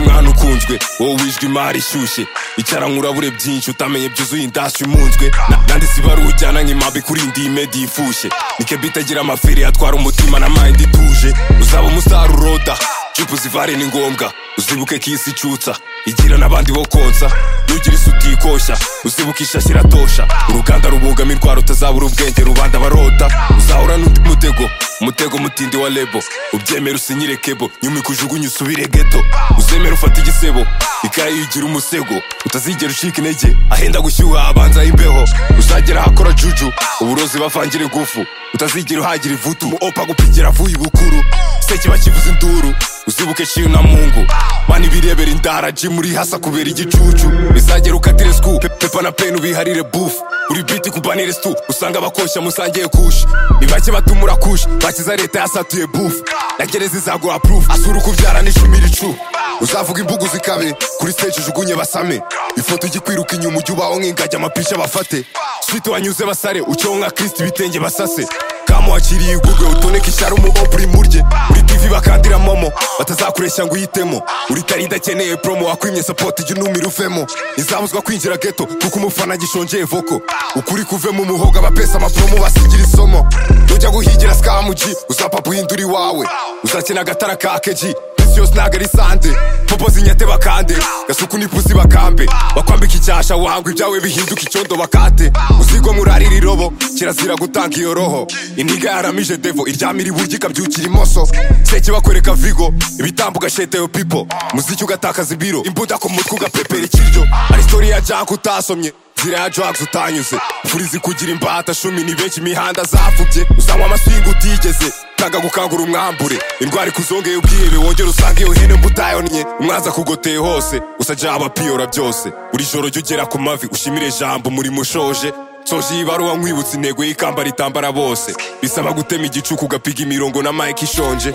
ntunzwe wowe wijwi imari ishyushye icyaranka urabure byinshi utamenye byuzuye indashyi umunzwe Na- nanditse ibaruwa ujyana nk'impabi kuri indi medi ifushye nikebe itagira amafiri atwara umutima na mayindi ituje uzaba umusaruro da jipu zivare ni ngombwa uzibuke ko isi icyutsa igira n'abandi bo konsa nugira isi utikoshya uzibuke ishashyi iratosha uruganda rubungamo indwara utazabura ubwenge rubanda barota uzahura n'undi mutego umutego mutindi wa lebo ubyemera usinyire kebo nyuma ikujugunye usubire geto uzemera ufata igisebo ikaye iyo ugira umusego utazigera ucika intege ahenda gushyuha abanza imbeho uzagera ahakora juju uburozi bavangira ingufu utazigera uhagira ivutu opa gupigira avuye ibukuru se kiba kivuza induru uzibuke ciyo na mungu mani birebera indara ji muri hasa kubera igicucu bizagera ukatire sku pe- pepa na peni ubiharire bufu uri biti kubanire stu usanga abakoshya musangiye kushi ni bake batumura kushi bakiza leta yasatuye bufu na gereza izaguha purufu asura ukubyara n'ishumira icu uzavuga imbugu zikabe kuri stage ujugunye basame ifoto igikwiruka inyuma ujya ubaho nk'ingagi amapisha bafate switi wanyuze basare ucyeho nka kristi ibitenge basase kamuhakiriye igurwe utoneke ishyari umubopuri murye uri tv bakandira momo batazakureshya ngo uyitemo uri tari idakeneye promo wakwimye sapoti jya unumira uvemo ntizabuzwa kwinjira geto kuko umufana gishongeye voko ukuri kuvemo umuhoga abapesa amapromo basigira isomo nujya guhigira sikamuji uzapapa uhindura iwawe uzakina agatara ka keji isi yose ntago ari sande popo zinyate bakande gasuku n'ipusi bakambe bakwambika icyasha wanga ibyawe bihinduka icyondo bakate usigwa murarira irobo kirazira gutanga iyo roho indiga yaramije devo iryamira iburyo ikabyukira imoso seke bakwereka vigo ibitambo ugasheteyo pipo muziki ugatakaza ibiro imbuda ku mutwe ugapepera ikiryo ari sitori ya jank utasomye nzira ya drugs utanyuze furizi kugira imbata shumi ni benshi imihanda zavubye uzanywa amaswinga utigeze tanga gukangura umwambure indwara ikuzongeye ubwihebe wongere usange iyo hene mbutayonnye umwanza kugoteye hose usaja abapiyora byose buri joro jya ugera ku mavi ushimire jambo umurimo ushoje soje iyi baruwa nkwibutsa intego y'ikamba ritambara bose bisaba gutema igicuku ugapiga imirongo na mike ishonje